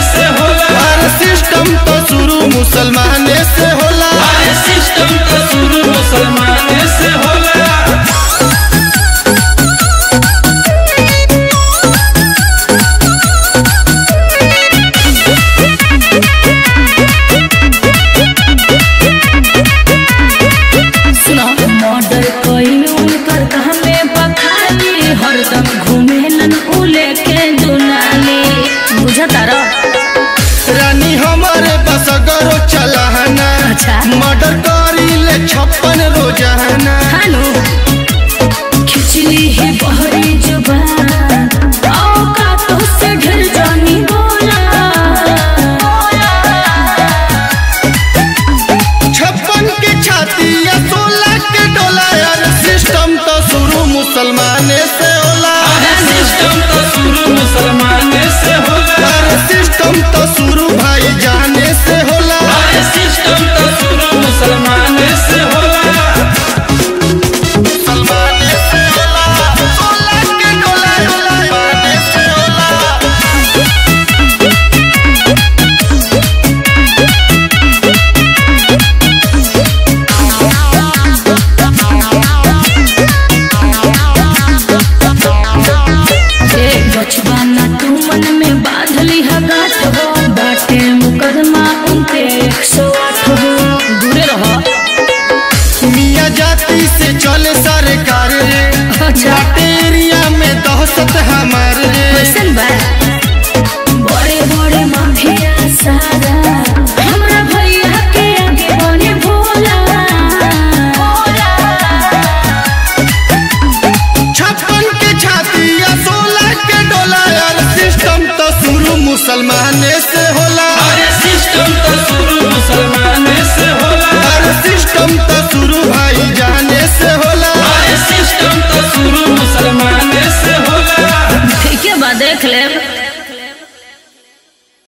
से होला अरे सिस्टम तो शुरू मुसलमाने से होला अरे सिस्टम तो शुरू मुसलमान से होला सुनो मर्डर कइल उनकर कहमे बखाली हरदम घूमेलन उ लेके दुनाली बुझता र रानी हमारे बसगरो चलाना अच्छा। मर्डर करी ले छप्पन रोजाना हानो खिचली है बहरी जुबान औका तो से ढल जानी बोला छप्पन के छाती या सोलह के डोला यार सिस्टम तो शुरू मुसलमाने से होला अरे सिस्टम तो शुरू मुसलमान से होला अरे सिस्टम तो शुरू भाई जाने से होला अरे सिस्टम तो शुरू मुसलमान से होला मुसलमाने से होला सोलह के डोला मुसलमाने से होला ए बचवाना तू मन में बांधली है गाठ हो बाटे मुकदमा उनके एक सौ आठ हो दूरे रहो मियाँ जाति से चले सरकार रे अच्छा एरिया में दहशत हमार रे कैसन बा बड़े बड़े माफिया सारा हमरा भैया के आगे बने भोला छप्पन के छाती या सोलह के डोला यार सिस्टम तो शुरू मुसलमाने से होला अरे सिस्टम तो शुरू मुसलमान से होला अरे सिस्टम तो शुरू भाई जाने से होला अरे सिस्टम तो शुरू मुसलमान से होला ठीक है बा देख ले